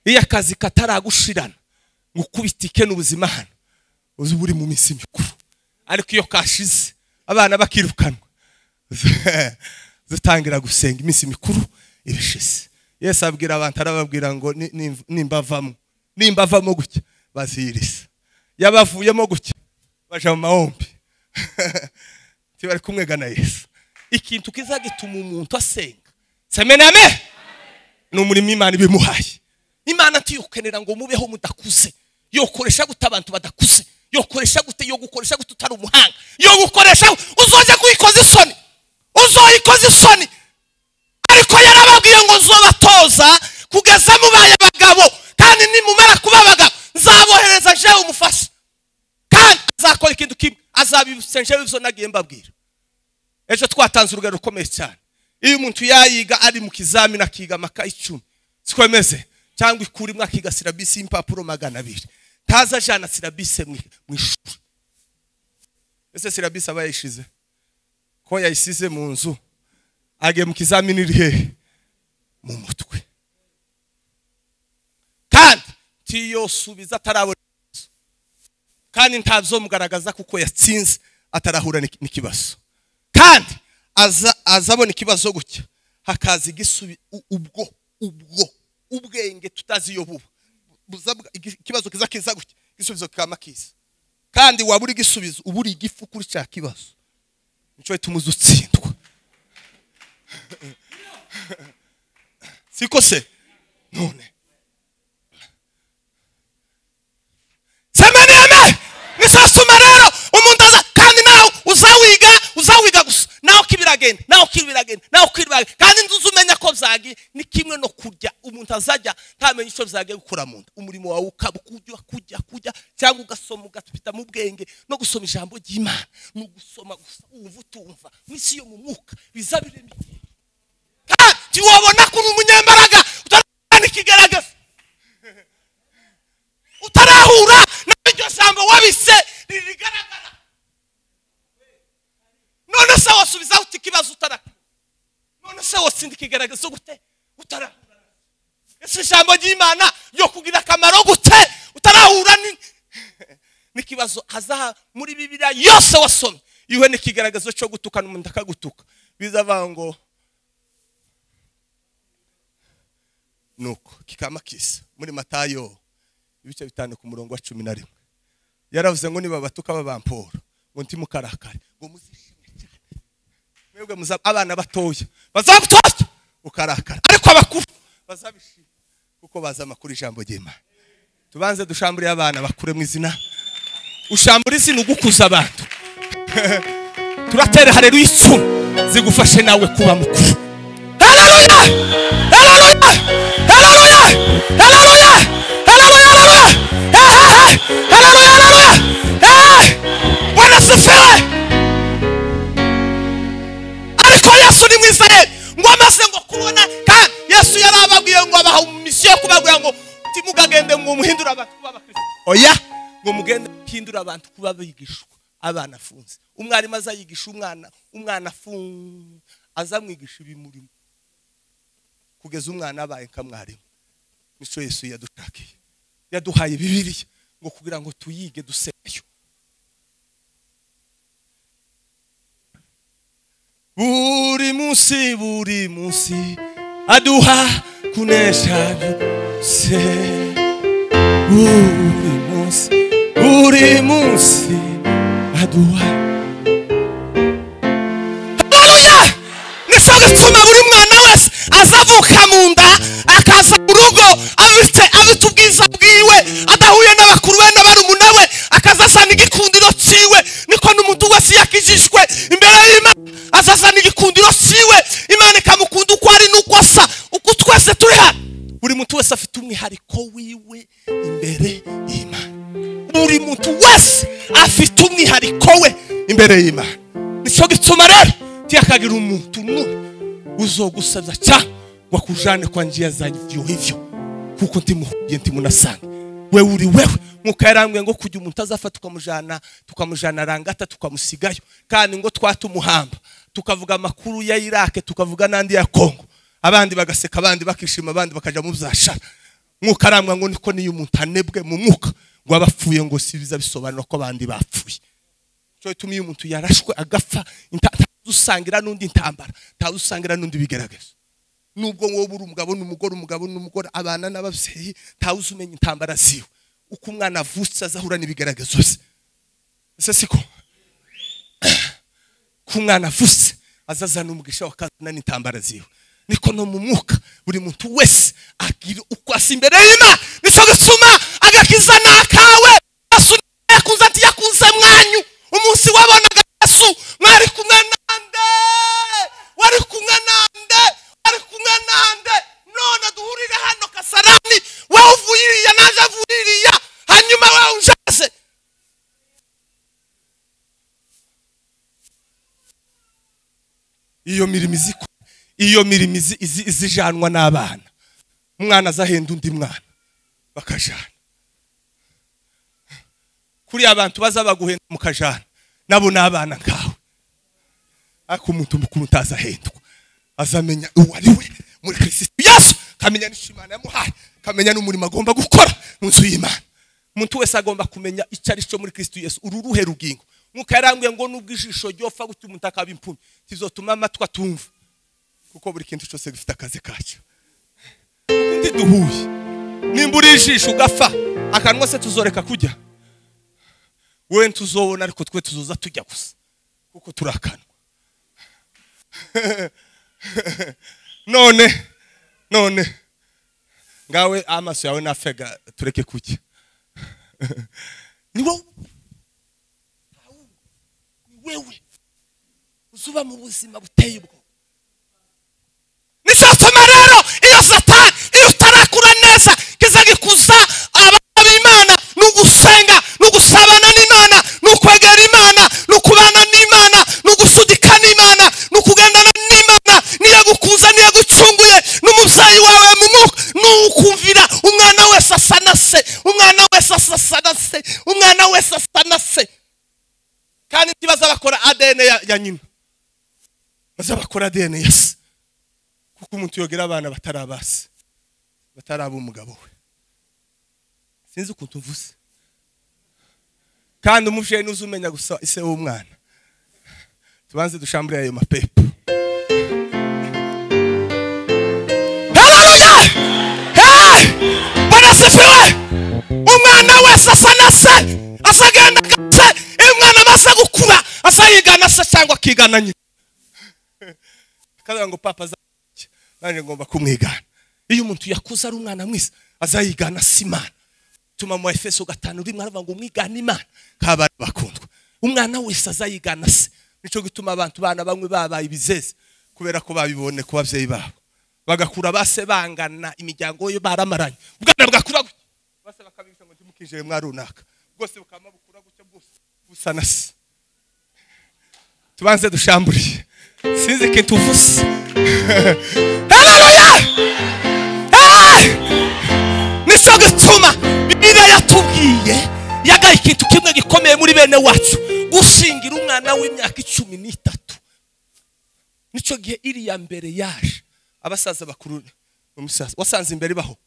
iyo akazi kataragushirana ngo ukubite ikena ubuzima hano uzi uba uri mu minsi mikuru ariko iyo kashize abana bakirukanwa dutangira gusenga iminsi mikuru irashize yesi abwira abantu arababwira ngo nimba avamo nimba avamo gutya bazihiriza yabavuyemo gutya baje mu mahombi bari kumwegana yesu ikintu kiza gituma umuntu asenga semename ni umurimo imana ibimuhaye imana tuyukenera ngo mubeho mudakuze yokoresha gute abantu badakuze yokoresha gute yo gukoresha gute utari umuhanga yo gukoresha uzoze kuyikoza isoni uzoyikoza isoni ariko yarababwiye ngo nzobatoza kugeza mubaye abagabo kandi nimumara kuba abagabo nzabohereza jewe umufasha kandi azakora ikintu kimwe azabisenje bivyo nagiye mbabwira ejo twatanze urugero rukomeye cyane iyo umuntu yayiga ari mu kizamini akiga amaka icumi sikomeze cyangwa ikurimo akiga sirabisi y'impapuro magana abiri ntaza ajana sirabise mu ishuri ese sirabise aba yayishize ko yayisize mu nzu agiye mu kizamini iri hehe mu mutwe kandi tiyosubiza atarabona kandi ntabyomugaragaza kuko yatsinze atarahura n'ikibazo kandi azabona ikibazo gutya hakaza igisubi ubwo ubwo ubwenge tutaziyoboba ikibazo kiza kiza gutya igisubizo kikaba kiza kandi waba uri igisubizo uba uri igifu kuri cya kibazo nicyo bituma uzi utsindwa siko se none semeneme nisasuma rero umuntu aza kandi nawe uzawiga uzawiga gusa nawe kibiragenda nawe kibiragenda nawe kibiragenda kandi nzi umenya ko byagiye ni kimwe no kurya umuntu azajya ntamenye icyo byagiye gukora mu nda umurimo wawe ukaba ukujya kujya kujya cyangwa ugasoma ugafita mu bwenge no gusoma ijambo ry'imana ni ugusoma gusa wumva utumva n'isi yo mu mwuka biza birema kandi wabona ko uri umunyembaraga utarabona ikigaragaza utarahura nawe iryo jambo wabise ririgaragara none se wasubizaho uti ikibazo utarahura none se wasinda ikigaragaza gute utarahura ese ijambo ry'imana ryo kugira akamaro gute utarahura n'ikibazo hazaha muri bibiriya yose wasomye iwe n'ikigaragazo cyo gutukana umuntu akagutuka bizava ngo nuko kikaba kisa muri matayo ibice bitanu ku murongo wa cumi na rimwe yaravuze ngo niba batuka babampora ngo ndi mukarakare ngo muzishime cyane mwebwe muzaba abana batoya bazagutoza ukarakara ariko abakuru bazabishima kuko bazi amakuru ijambo ry'imana tubanze dushambure abana bakure mu izina ushambure izina ugukuza abantu turatere hareruye icumu zigufashe nawe kuba mukuru hararuya hararuya hararuya hararuya hararuya bwana asifiwe ariko yesu ni mwiza rero ngo amaze ngo kubona kandi yesu yari ababwiye ngo abaha misiyo yo kubabwira ngo timugagende ngo muhindure abantu kuba abakristo oya ngo mugende muhindure abantu kuba abigishwa abana afunze umwarimu azayigisha umwana umwana afunze azamwigisha ibimurimo kugeza umwana abaye nka mwarimu nicyo yesu yadushakiye yaduhaye bibiriya ngo kugira ngo tuyige duseyo buri munsi buri munsi aduha kunesha byose buri munsi buri munsi aduha haleluya nico gituma buri mwana wese azavuka mu nda akaza mu rugo afite afite ubwiza bwiwe adahuye n'abakuru be n'abarumuna we akazazana igikundiro ciwe niko n'umuntu wese yakijijwe imbere y'imana azazana igikundiro ciwe imana ikamukunda uko ari n'uko asa uko twese turi hano buri muntu wese afite umwihariko wiwe imbere y'imana buri muntu wese afite umwihariko we imbere y'imana nicyo gituma rero tiyakagira umuntu n'umwe uzogusabya cyane wakujane kwa njia za hivyo hivyo kuko ntimuhuye ntimunasanga wewe uri wewe nkuko yarambwiye ngo kujya umuntu azafata tukamujana tukamujana rangata tukamusigayo kandi ngo twatumuhamba tukavuga amakuru ya irake tukavuga n'andi ya kongo abandi bagaseka abandi bakishima abandi bakaja mu byashara mwuka arangwa ngo niko niyo umuntu anebwe mu mwuka ngo aba apfuye ngo si biza bisobanura ko abandi bapfuye cyo bituma iyo umuntu yarashwe agapfa ntadusangira n'undi intambara ntadusangira n'undi bigaragaza nubwo wowe uri umugabo n'umugore umugabo n'umugore abana n'ababyeyi ntawe uzi umenya intambara ziwe uko umwana avutse azahura n'ibigaragazo bye ese siko ko umwana avutse azazana umugisha wakazana n'intambara ziwe niko no mu mwuka buri muntu wese agira uko asa imbere y'imana nico gituma agakiza ni akawe yesu niwe yakunze ati yakunze mwanyu umunsi wabonaga yesu mwari kumwe nande wari kumwe nande wari kumwe nande none duhurire hano kasarani wowe uvuye iriya naje avuye iriya hanyuma wowe unjaze iyo mirimo izikora iyo mirimo izi- izi- izijanwa n'abana umwana azahenda undi mwana bakajana kuriya abantu baza baguhenda mukajana nabo ni abana nkawe ariko umuntu mukuru utazahendwa azamenya uwo ari we muri kirisitu yesu akamenya n'ishimana yamuhaye akamenya n'umurimo agomba gukora mu nzu y'imana umuntu wese agomba kumenya icyo ari cyo muri kirisitu yesu uru ruhe rugingo nk'uko yaranguye ngo n'ubwo ijisho ryofa gutya umuntu akaba impumyi tizotuma amatwi atumva kuko buri kintu cyose gifite akazi kacyo undi duhuye nimba uri ijisho ugapfa akanwa se tuzoreka kujya we ntuzobona ariko twe tuzoza tujya gusa kuko turi akanwa none none ngawe amaso yawe nafega tureke kujya ni wowe ni wewe uzuba mu buzima buteye ubwoba nicyo gituma rero iyo satani iyo utarakura neza kizagikuza abana b'imana ni ugusenga ni ugusabana n'imana ni ukwegera imana ni ukubana n'imana ni ugusudika n'imana ni ukugendana n'imana niyo gukuza niyo gucunguye n'umubyeyi wawe mu mwuka ni ukumvira umwana wese asa na se umwana wese asa na se umwana wese asa na se kandi ntibaza bakora adn ya- ya nyina baza bakora adn ya se kuko umuntu yogera abana batari abasi batari ab'umugabo we sinzi ukuntu mvuze kandi umubyeyi ntuzi umenya gusa ise w'umwana tubanze dushambure ayo mapepo haleluya hey barasifiwe umwana wese asa na se asagenda se iyo umwana amaze gukura asa yigana se cyangwa akigana nyina akavuga ngo papa za nanjye ngomba kumwigana iyo umuntu yakuze ari umwana mwiza azayigana si imana tuma mu efeso gatanu rimwe aravuga ngo umwigane imana kaba bakundwa umwana wese azayigana se nicyo gituma abantu bana bamwe babaye ibizeze kubera ko babibonye ku babyeyi babo bagakura base bangana imiryango yo baramaranye ubwana bugakura gutya base bakabibisa ngo ntimukinjire mwa runaka bwose bukaba bukura gutya bwose busa na se tubanze dushamburiye sinzi ikintu uvuze haleluya hey nicyo gituma bibiliya yatubwiye yagaye ikintu kimwe gikomeye muri bene wacu gushingira umwana w'imyaka icumi n'itatu nicyo gihe iriya mbere yaje abasaza bakuru umusaza wasanze imbere ibaho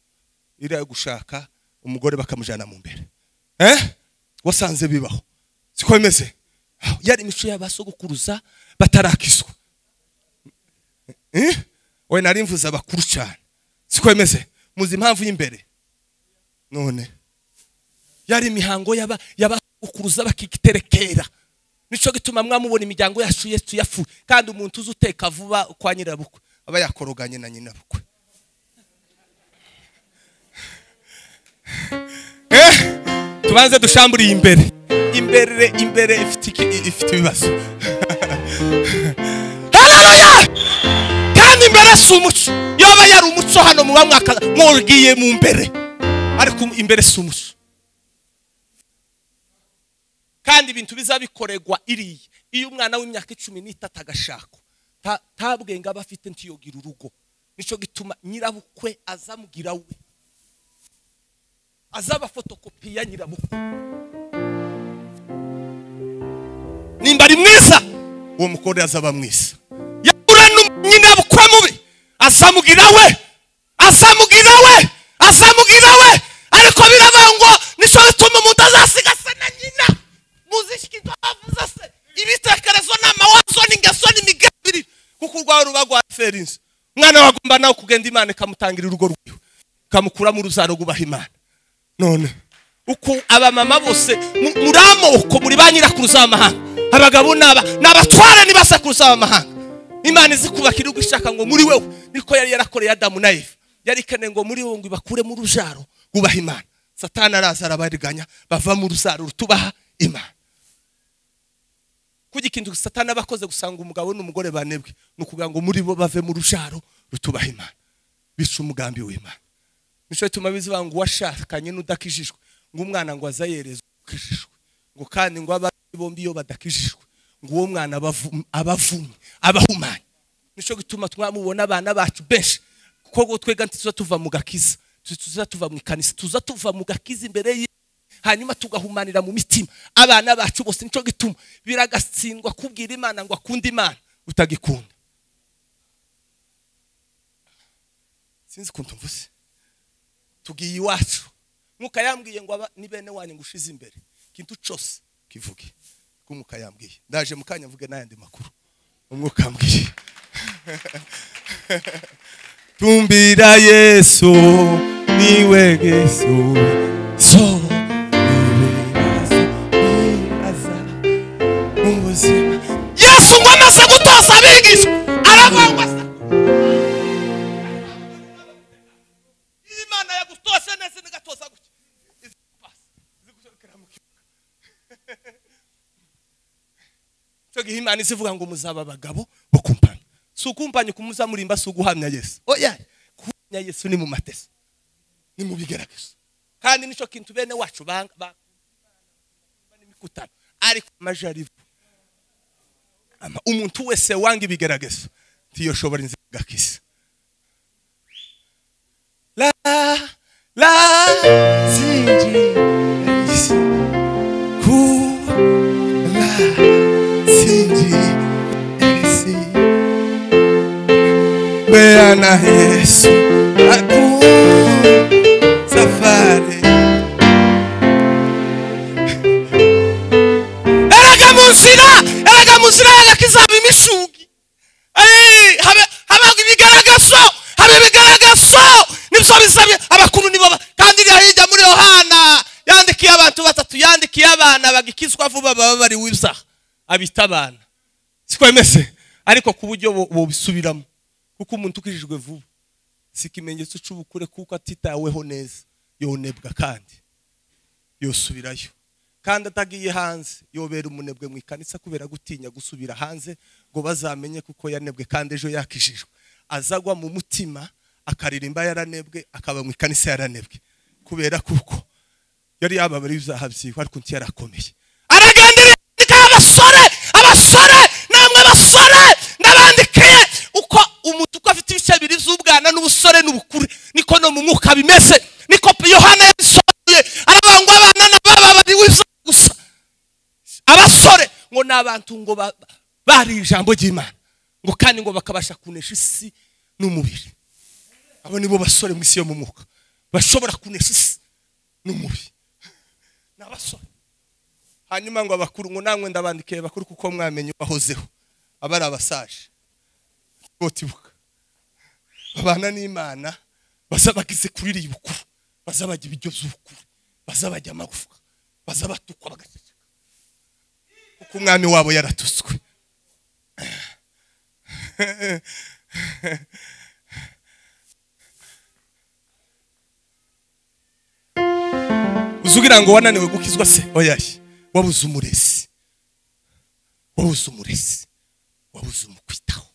iriya yo gushaka umugore bakamujyana mu mbere eh wasanze bibaho siko bimeze yari imico y'abasogokuruza batarakizwa Eh? we nari mvuze abakuru cyane siko bimeze muzi impamvu y'imbere none yari imihango yaba yabakuruza bakigiterekera nico gituma mwamubona imiryango yacu yesu yafuye kandi umuntu uzi uteka vuba kwa nyirabukwe aba yakoroganye na nyinabukwe eh tubanze dushamburiye imbere imbere imbere ifite iki- ifite ibibazo haleluya kandi imbere si umuco yoba yari umuco hano muba mwaka mwugiye mu mbere ariko imbere si umuco kandi ibintu bizabikorerwa iriya iyo umwana w'imyaka icumi n'itatu agashakwa nta- nta bwenge aba afite ntiyogira urugo nicyo gituma nyirabukwe azamugira we azaba fotokopi ya nyirabukwe nimba ari mwiza uwo mukore azaba mwiza yahura n'umunyina bukwe mubi azamugira we azamugira we azamugira gutera inzu umwana we agomba nawe kugenda imana ikamutangira urugo rwiwe ikamukuramo uruzaro rwubaha imana none uko abamama bose mu- muri amoko muri ba nyirakuruza b'amahanga abagabo n'aba n'abatwara ntibasakuruza b'amahanga imana izi kubaka igihugu ishaka ngo muri wowe niko yari yarakoreye adamu na eva yari ikeneye ngo muri wowe ngo ibakure mu rujaro bubaha imana satani araza arabariganya bava mu ruzaro rutubaha imana kuko ikintu satani aba akoze gusanga umugabo n'umugore banebwe ni ukuvuga ngo muri bo bave mu rujaro rutubaha imana bica umugambi w'imana nicyo gituma bivuga ngo uwashakanye n'udakijijwe ngo umwana ngo azayerezwe ukijijwe ngo kandi ngo ababyeyi bombi iyo badakijijwe ngo uwo mwana abavu- abavumye abahumanye nicyo gituma twamubona abana bacu benshi kuko ngo twega ntituza tuva mu gakiza tu- tuza tuva mu ikanisa tuza tuva mu gakiza imbere ye hanyuma tugahumanira mu mitima abana bacu bose nicyo gituma biragatsindwa kubwira imana ngo akunde imana utagikunda sinzi ukuntu mvuze tugiye iwacu mwuka yambwiye ngo aba ni bene wanyu ngo ushize imbere ikintu cyose kivuge kuko umwuka yambwiye ndaje mu kanya mvuge n'ayandi makuru umwuka yambwiye tumbira yesu niwe yesu so niwe aza niwe aza mu buzima yesu ngo amaze gutoza abigishwa aravuga ngo asa imana yagutose neza nigatoza gutya izikupasa izigushakira mu kibuga cyo gihe imana izivuga ngo muzaba abagabo bo kumpanya si ukumpanya ukumuzamurimba si uguhamya yesu oya guhamya yesu ni mu mateso ni mu bigeragezo kandi nicyo kintu bene wacu banga ba- n'imikutano ariko amajaribu Ama- umuntu wese wanga ibigeragezo ntiyoshobora inzira igakisa la la sinjirisi ku la sinjirisi bea na yesu aku safari erega mu nzira erega mu nzira y'agakizaba imishugi Ey, habe- habaho ibigaragazo haba ibigaragazo nibyo bisabye abakuru nibo ba- kandi iriya hirya muri yohana yandikiye abantu batatu yandikiye abana bagikizwa vuba baba bari wibuza abita abana sikwemeze ariko ku buryo bo- bobisubiramo kuko umuntu ukijijwe vuba si ikimenyetso cy'ubukure kuko atitaweho neza yonebwa kandi yosubirayo kandi atagiye hanze yobera umunebwe mu ikanisa kubera gutinya gusubira hanze ngo bazamenye kuko yanebwe kandi ejo yakijijwe azagwa mu mutima akaririmba yaranebwe akaba mu ikanisa yaranebwe kubera kuko yari yababara ibyaha byiwe ariko undi yarakomeye aragenda yandika abasore abasore namwe basore ndabandikiye uko umuntu uko afite ibice bibiri by'ubwana n'ubusore n'ubukure niko no mu mwuka bimeze niko yohana yabisobanuye aravuga ngo abana na baba bari wiza gusa abasore ngo ni abantu ngo ba- ba- bari ijambo ry'imana ngo kandi ngo bakabasha kunesha isi n'umubiri abo nibo basore mu isi yo mu mwuka bashobora kunesha isi n'umubiri ni abasore hanyuma ngo abakuru ngo namwe ndabandikiye bakuru kuko mwamenye ubahozeho aba ari abasaje botibuka babana n'imana bazabagize kuri iriya bukuru bazabajya ibiryo by'ubukuru bazabajya amagufwa bazabatukwa bagaceceka kuko umwami wabo yaratutswe uzi ugira ngo wananiwe gukizwa se oyaye wabuze umurezi wabuze umurezi wabuze umukwitaho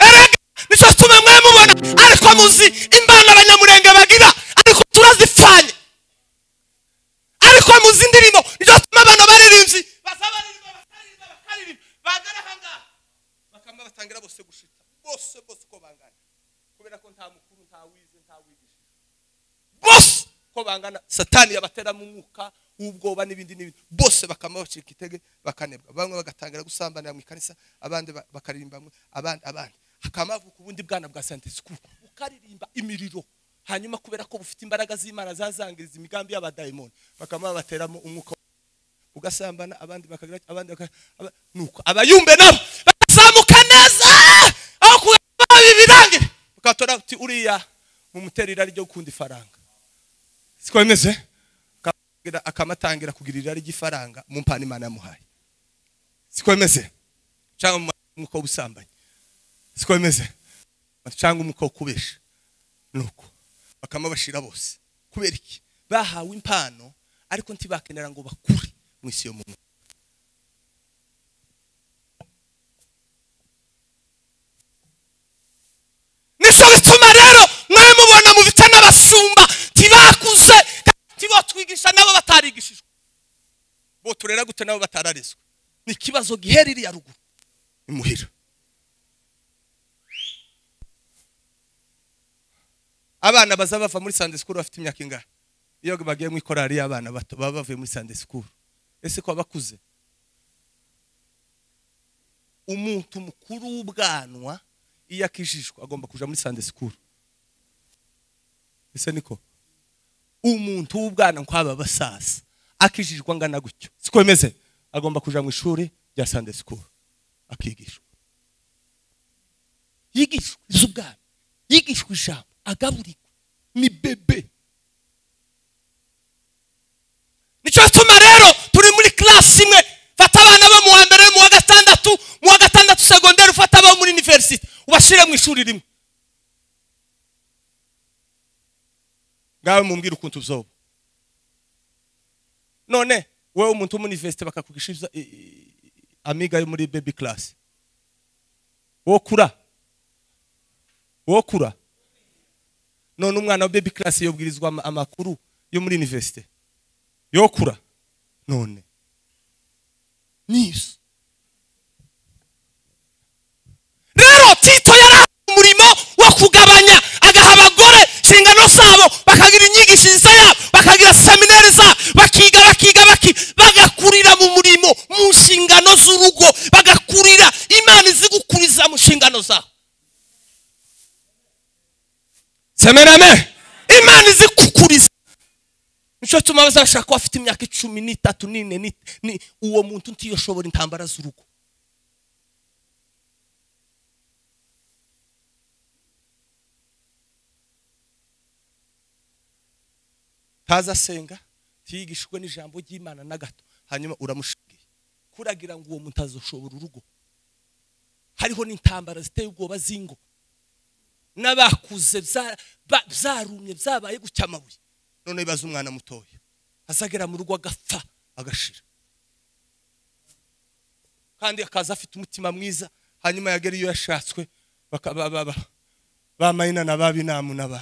erega nicyo gituma mwe mubona ariko muzi imbana abanyamurenge bagira ariko turazipfanye ariko muzi indirimbo nicyo gituma abantu baririmbyi baza baririmba bakaririmba bakaririmba bagana ahangaha bakamba batangira bose gushita bose bose uko bangana kubera ko nta mukuru nta wize nta wigisha bose ko bangana satani yabatera mu mwuka w'ubwoba n'ibindi n'ibindi bose bakama bacika intege bakanebwa bamwe bagatangira gusambanira mu ikanisa abandi ba- bakaririmba mwe abandi abandi hakamavuka ubundi bwana bwa sante sikuru bukaririmba imiriro hanyuma kubera ko bufite imbaraga z'imana zazangiriza imigambi y'abadayimoni bakama bateramo umwuka ugasambana abandi bakagira abandi baka- aba- nuko abayumbe nabo bakazamuka neza aho uti uriya mumutera irari ryo gukunda ifaranga siko bimeze Akamugira- akamatangira kugira irari ry'ifaranga mu mpano imana yamuhaye siko bimeze cyangwa mu mwuka w'ubusambanyi siko bimeze cyangwa umwuka wo kubesha nuko bakamubashira bose kubera iki bahawe impano ariko ntibakenera ngo bakure mu isi yo mu mwuka nico bituma rero mwe mubona mu bice n'abasumba ntibakuze kandi ntibotwigisha nabo batarigishijwe bo turera gute nabo batararezwe ni ikibazo gihera iriya ruguru ni muhira abana baza bava muri sande sikuru bafite imyaka ingahe iyo bagiye mu ikorari y'abana bato baba bavuye muri sande sikuru ese ko bakuze umuntu mukuru w'ubwanwa iyo akijijwe agomba kuja muri sande sikuru ese niko umuntu w'ubwana nk'aba basaza akijijwe angana gutyo siko bimeze agomba kuja mu ishuri rya sande sikuru akigishwa yigishwa iz'ubwami yigishwa ijambo agaburirwa ni bebe nicyo gituma rero turi muri kirasi imwe fata abana bo mu wa mbere mu wa gatandatu mu wa gatandatu segonderi ufata abo muri iniverisite ubashyire mu ishuri rimwe ngawe mumbwire ukuntu uzoba none wowe umuntu w'umuniverisite bakakugisha i- i- amiga yo muri bebi kirasi wowe kura wowe kura none umwana wa bebi kirasi yobwirizwa ama- amakuru yo muri iniverisite yokura none nizo rero tito yari afite umurimo wo kugabanya agaha abagore inshingano zabo bakagira inyigishirizo yabo bakagira seminari zabo bakiga bakiga baki- bagakurira mu murimo mu nshingano z'urugo bagakurira imana izi gukuriza mu nshingano zabo semerame imana izi kukuriza nicyo gituma bazashaka ko bafite imyaka icumi n'itatu n'ine ni- ni- uwo muntu ntiyoshobora intambara z'urugo ntaza asenga ntiyigishwe n'ijambo ry'imana na gato hanyuma uramushingiye kuragira ngo uwo muntu azoshobora urugo hariho n'intambara ziteye ubwoba z'ingo n'abakuze bza- ba- byarumye byabaye gutya amabuye none bibaza umwana mutoya azagera mu rugo agapfa agashira kandi akaza afite umutima mwiza hanyuma yagera iyo yashatswe baka- ba- ba- ba- ba mayina na ba binamu na ba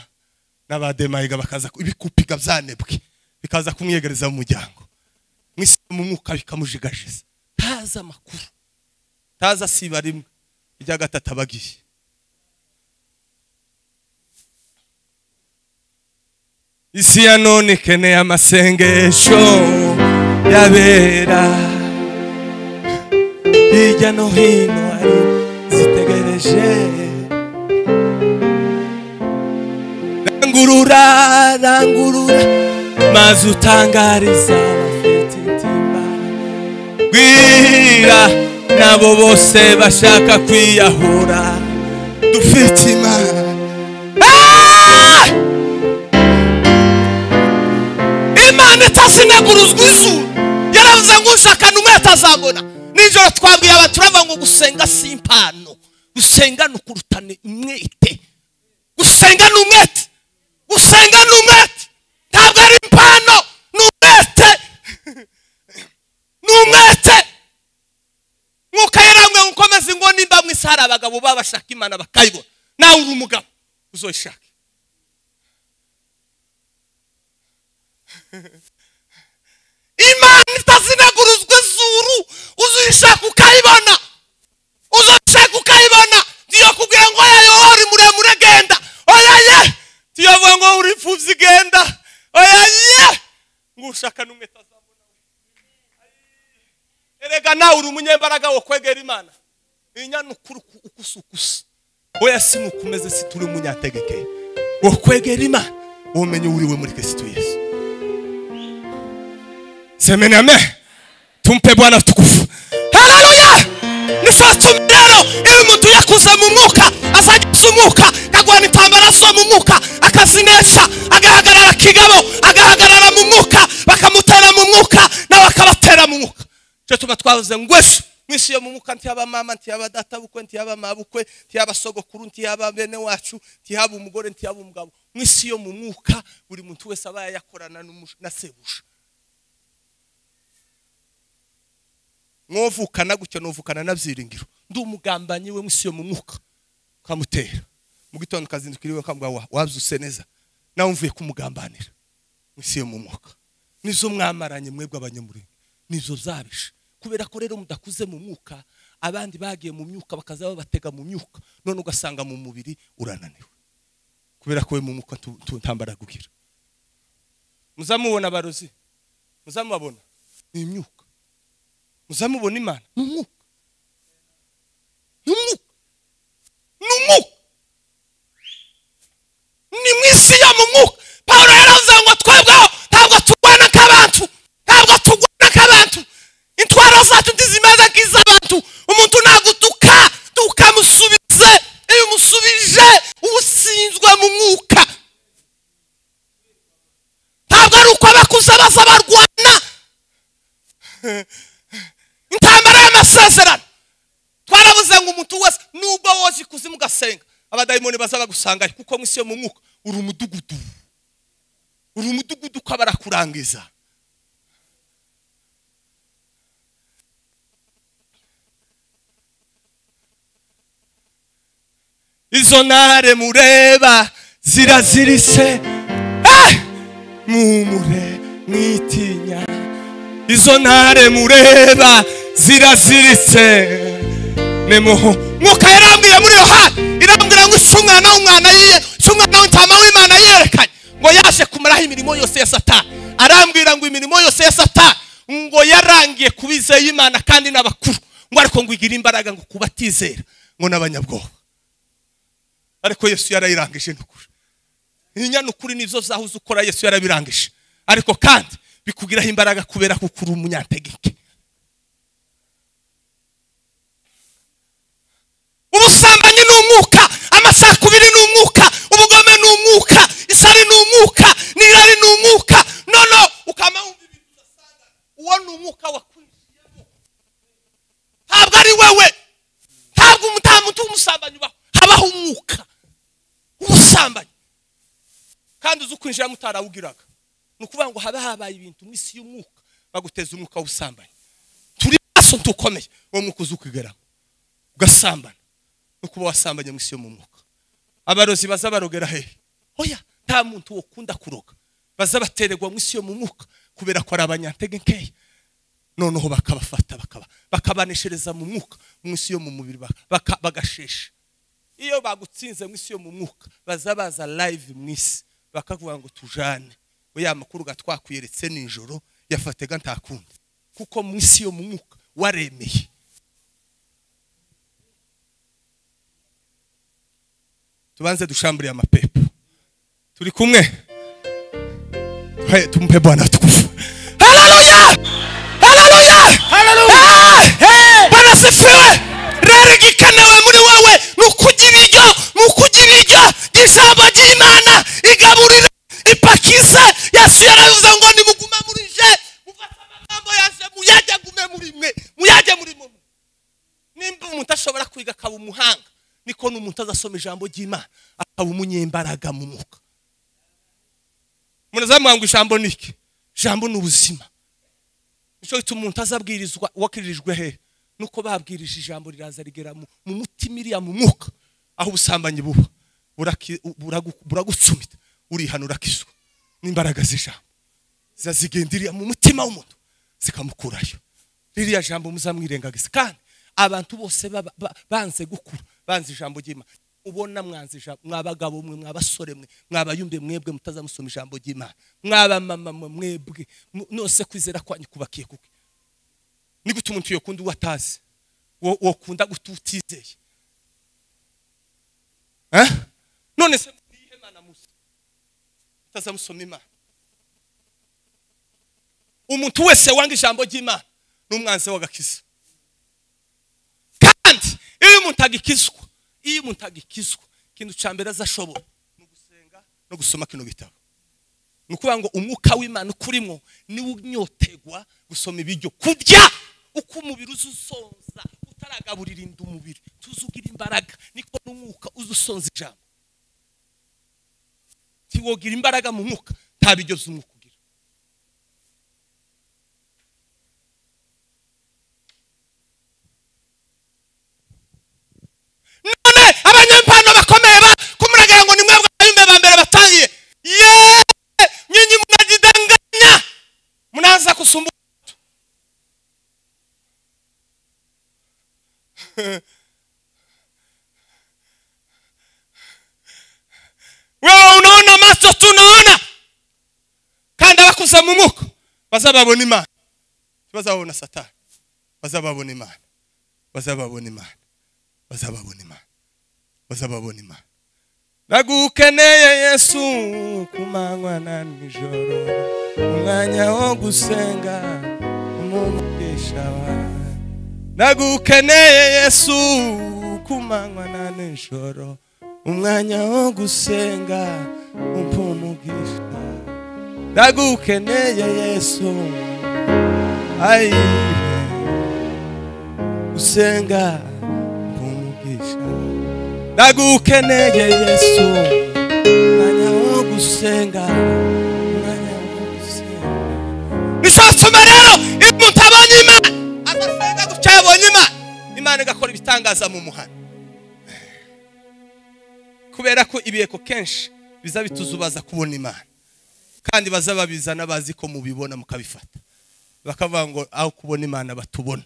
n'abademayiga bakaza ku- ibikupiga byanebwe bikaza kumwiyegereza mu muryango mu isi mu mwuka bikamujigajiza ntazi amakuru ntazi asiba rimwe irya gatatu aba agiye isi ya none ikeneye amasengesho yabera hirya no hino hari zitegereje rangurura rangurura maze utangariza abafite intimba gwira nabo bose bashaka kwiyahura dufite imana Ah! imana itazineguruzwa izuba yaravuze ngo ushakana umwe atazabona nijoro twabwiye abantu turavuga ngo gusenga si impano gusenga ni ukurutana umwete gusenga ni umwete gusenga ni umwete ntabwo ari impano ni umwete ni umwete nk'uko yaramwe ukomeza ingo nimba mu isi hari abagabo baba bashaka imana bakayibona nawe uri umugabo uzoyishake imana itazinaguruzwa izuru uzishaka ukayibona uzishaka ukayibona niyo kubwira ngo oya yo uri muremure genda oya ye tuyavuga ngo uri imfubyi genda oya ye ngo ushaka n'umwe atazabona erega nawe uri umunyembaraga wo kwegera imana inyanukuru ukusukusa oya si nukomeze si turi umunyategekeye wo kwegera imana ubumenyi uriwe muri kristo yesu semeni amen tumpe bwana tukufu haleluya nifatuma rero iyo umuntu yakuze mu mwuka azageza umwuka kagwana intambara zo cyangwa twavuze ngo ese mwisi yo mu muka ntiyaba mama ntiyaba data bukwe ntiyaba mabukwe ntiyaba sogokuru ntiyaba bene wacu ntiyaba umugore ntiyaba umugabo mwisi yo mu mwuka buri muntu wese aba yayakorana n'umu- na sebuja mwovukana gutyo nuvukana na byiringiro ndi umugambanyi we mwisi yo mu mwuka kamutera mu gitondo ukazindukira iwe ukavuga wa wabyuse neza nawe mvuye kumugambanira mwisi yo mu mwuka nizo mwamaranye mwebwe abanyamurenge nizo zabishe kubera ko rero mudakuze mu mwuka abandi bagiye mu myuka bakaza babatega mu myuka none ugasanga mu mubiri urananiwe kubera ko we mu mwuka tu- tu- ntambara kugira muzamubona barozi muzamubabona ni imyuka muzamubona imana ni umwuka ni umwuka ni umwuka ni mu isi yo mu mwuka paul yaravuze ngo twebweho ntabwo turwana nk'abantu ntabwo turwana nk'abantu intwaro zacu ntizimeze nk'iz'abantu umuntu nagutuka tukamusubize iyo umusubije uba usinzwe mu mwuka ntabwo ari uko abakuze baza barwana intambara y'amasezerano twarabuze ngo umuntu wese nubwo woza ikuzimu ugasenga abadayimoni baza bagusangayo kuko mu isi yo mu mwuka uri umudugudu uri umudugudu uko barakurangiza izo ntare mureba ziraziritse Eh! mwumure mwitinya izo ntare mureba ziraziritse nemuho mwuka yarambwiye muri yo hafi irambwira ngo si umwana w'umwana yiye si umwana w'intama w'imana yerekanye ngo yaje kumaraho imirimo yose ya satani arambwira ngo imirimo yose ya satani ngo yarangiye ku bizeye imana kandi n'abakuru ngo ariko ngo igire imbaraga ngo kubatizera ngo n'abanyabwoba ariko yesu yarayirangije n'ukuri inyana ukuri nizo zahuze ukora yesu yarabirangije ariko kandi bikugiraho imbaraga kubera ko ukuri umunyantegeke ubusambanyi ni umwuka amasakubiri ni umwuka ubugome ni umwuka isari ni umwuka n'irari ni umwuka nono ukaba wumva ibintu ugasanga uwo ni umwuka wakwinjiyemo ntabwo ari wewe ntabwo umu- nta muntu w'umusambanyi ubaho habaho umwuka w'ubusambanyi kandi uzi kwinjiramo utarawugiraga ni ukuvuga ngo haba habaye ibintu mu isi y'umwuka baguteza umwuka w'ubusambanyi turi maso tukomeye uwo mwuka uzi ukwigeramo ugasambana no kuba wasambanye mu isi yo mu mwuka abarozi baza barogera hehe oya nta muntu ukunda kuroga baza batererwa mu isi yo mu mwuka kubera ko ari abanyantegenkeya noneho bakabafata bakaba bakabaneshereza mu mwuka mu isi yo mu mubiri baka- bagashesha iyo bagutsinze mu isi yo mu mwuka baza baza live mu isi bakavuga ngo tujane we ya makuru gatwakwiyeretse nijoro yafatega ntakundi kuko mu isi yo mu mwuka waremeye tubanze dushamburiye amapepo turi kumwe Hey, tumpe bwana tukufu haleluya haleluya Hey! bwana sifiwe rero igikenewe muri wowe ni ukugira iryo ni ukugira iryo ry'ijambo ry'imana igaburire ipakize yesu yaravuze ngo nimuguma muri je mufate amagambo yanje muyajye gume muri mwe muyajye muri mwe nimba umuntu ashobora kwiga akaba umuhanga niko n'umuntu azasoma ijambo ry'imana akaba umunyembaraga mu mwuka murazamuha ngo ijambo ni iki ijambo ni ubuzima nicyo gituma umuntu azabwirizwa wakiririjwe hehe nuko babwirije ijambo riraza rigera mu mu mutima iriya mu mwuka aho ubusambanyi buba buraki- buragu- buragucumita urihana urakizwa n'imbaraga z'ijambo ziza zigendiriye mu mutima w'umuntu zikamukurayo ririya jambo muzamwirengagiza kandi abantu bose baba- ba- banze gukura banze ijambo ry'imana ubona mwanze ijambo mwabagabo mwe mwabasore mwe mwabayumbe mwebwe mutazamusoma ijambo ry'imana mwabamama mwe mwebwe mu- nose kwizera kwanyu kubakiye kuke ni gute umuntu yokunda uwo atazi wo- wokunda gute utizeye Eh? none se murihe mana musa mutazamusoma imana umuntu wese wanga ijambo ry'imana n'umwanzi w'agakiza kandi iyo umuntu agikizwa iyo umuntu agikizwa ikintu cya mbere azashobora ni ugusenga no gusoma kino gitabo ni ukuvuga ngo umwuka w'imana ukurimo niwo unyotegwa gusoma ibiryo kurya uko umubiri uza usonza utaragaburira inda umubiri tuzugira imbaraga niko n'umwuka uza usonza ijambo ntiwogira imbaraga mu mwuka ntabigeze umwuka ugira none abanyempano bakomeye ba kumuragira ngo ni mwebwe abayumbe ba mbere batangiye yeee nyinyi muragidanganya munaza gusumba wewe unaona maso tunaona kandi abakuza mu mwuka bazababona imana ntibazababona satani bazababona imana bazababona imana bazababona imana bazababona imana nagukeneye yesu ku manywa na nijoro umwanya wo gusenga umugisha wawe nagukeneye yesu ku manywa na nijoro umwanya wo gusenga umpa umugisha ndagukeneye yesu ayiwe usenga umpa umugisha ndagukeneye yesu umwanya wo gusenga umwanya wo gusenga nishasoma rero iyo umuntu abonye imana adasenga gutya yabonye imana imana igakora ibitangaza mu muhanda kubera ko ibireko kenshi biza bituzubaza kubona imana kandi baza babizana bazi ko mubibona mukabifata bakavuga ngo aho kubona imana batubone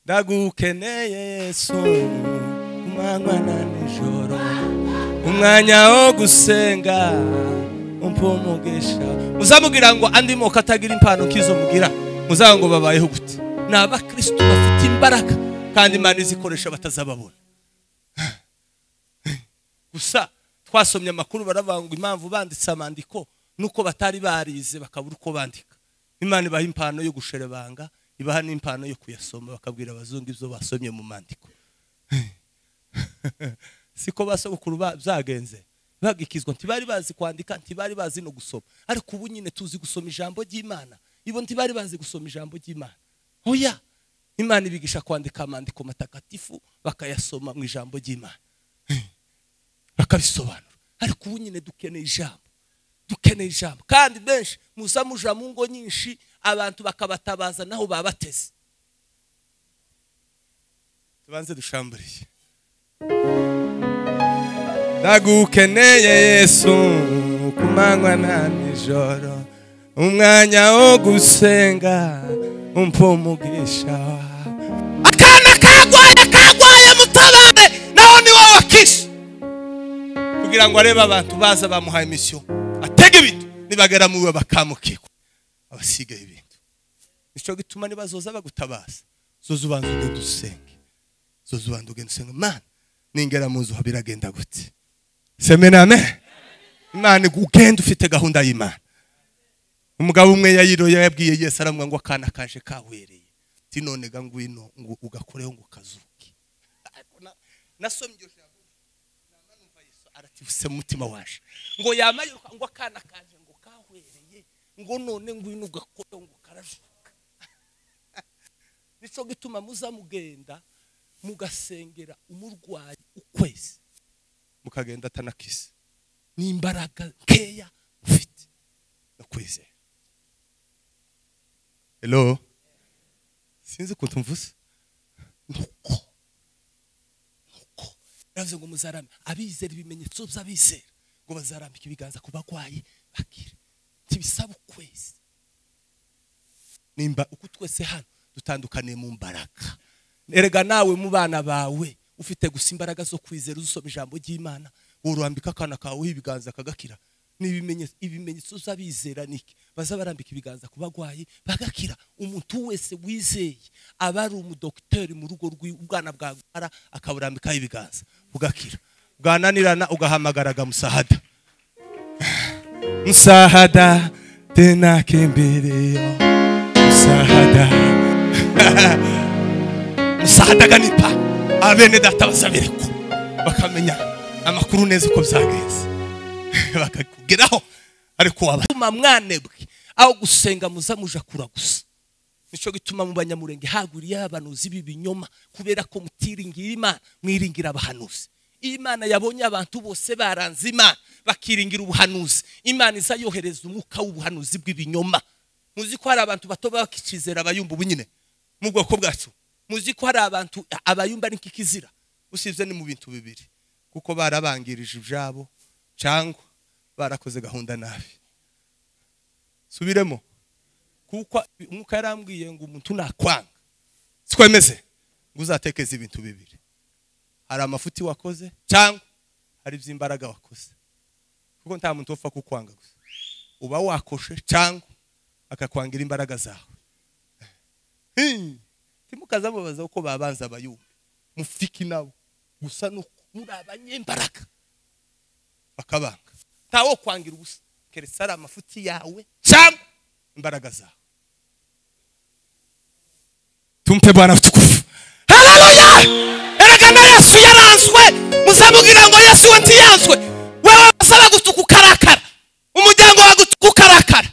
ndagukeneye yesu ku manywa na nijoro umwanya wo gusenga umpa umugisha muzamubwira ngo andi moko atagira impano nk'izo mugira muzavuga ngo babayeho gute ni abakirisitu bafite imbaraga kandi imana izikoresha batazababona gusa twasomye amakuru baravuga ngo impamvu banditse amandiko nuko batari barize bakabura uko bandika imana ibaha impano yo gusherebanga ibaha n'impano yo kuyasoma bakabwira abazungu ibyo basomye mu mandiko siko basogokuru ba- byagenze bagikizwa ntibari bazi kwandika ntibari bazi no gusoma ariko ubu nyine tuzi gusoma ijambo ry'imana ibo ntibari bazi gusoma ijambo ry'imana oya imana ibigisha kwandika amandiko matakatifu bakayasoma mu ijambo ry'imana bakabisobanura ariko ubu nyine dukeneye ijambo dukeneye ijambo kandi benshi muza muja mu ngo nyinshi abantu bakabatabaza naho babateze tubanze dushamburiye ndagukeneye yesu ku manywa na nijoro umwanya wo gusenga umpa umugisha wawe akana kagwaye kagwaye mutabare naho ni wowe wakishe kugira ngo arebe abantu baza bamuhaye misiyo atega ibintu nibagera mu we bakamukirwa abasigaye ibintu nicyo gituma nibazoza bagutabaza zoza ubanza ugenda usenge zoza ubanza ugenda usenge imana ningera mu nzu haba iragenda gute semename imana igu- ugenda ufite gahunda y'imana umugabo umwe yayiroye yabwiye yesu aramuha ngo akana kaje kawereye ti none ga ngwino ngo ugakoreho ngo kazuke Ariko na- nasomye iryo jambo arativuse mu mutima waje ngo yamayiruka ngo akana kaje ngo kahwereye ngo none ngwino ugakora ngo karajuka nico gituma muza mugenda mugasengera umurwayi ukwezi mukagenda atanakise n'imbaraga nkeya ufite ndakwizeye hello sinzi ukuntu mvuze nuko yavuze ngo muzarame abizera ibimenyetso by'abizera ngo bazarambika ibiganza ku barwayi bakire ntibisaba ukwezi nimba uko twese hano dutandukaniye mu mbaraga erega nawe mu bana bawe ufite gusa imbaraga zo kwizera uzusoma ijambo ry'imana urambika akana kawe ibiganza kagakira ni ibimenyetso ibimenyetso by'abizera niki baza barambika ibiganza ku barwayi bagakira umuntu wese wizeye aba ari umudogiteri mu rugo rw'ubwana bwagwara akaburambikaho ibiganza bugakira bwananirana ugahamagaraga musahada musahada tenakembereyo musahada musahadaga nipa abene data bazabereko bakamenya amakuru neza uko byagenze bakakugeraho ariko waba gituma mwanebwe aho gusenga muza muja kuragusa nicyo gituma mu banyamurenge haguriyeho abanuzi b'ibinyoma kubera ko mutiringira imana mwiringira abahanuzi imana yabonye abantu bose baranze imana bakiringira ubuhanuzi imana iza yohereza umwuka w'ubuhanuzi bw'ibinyoma muzi ko hari abantu bato baba bakicizera abayumva ubu nyine mu bwoko bwacu muzi ko hari abantu abayumva ni kikizira usibye ni mu bintu bibiri kuko barabangirije ibyabo cyangwa barakoze gahunda nabi subiremo kuko umwuka yarambwiye ngo umuntu nakwanga twemeze ngo uzatekeze ibintu bibiri hari amafuti wakoze cyangwa hari iby'imbaraga wakoze kuko nta muntu upfa kukwanga gusa uba wakoshe cyangwa akakwangira imbaraga zawe timukazamubaza uko babanza abayumva mufiki nabo gusa ni muri abanyembaraga bakabanga ntawo kwangira ubusa keretse ari amafuti yawe cyangwa imbaraga zawe tumpe bwana tukufu haleluya erekana yesu yaranzwe muzamugira ngo yesu we ntiyanzwe wewe basaba gutuka ukarakara umuryango wawe gutuka ukarakara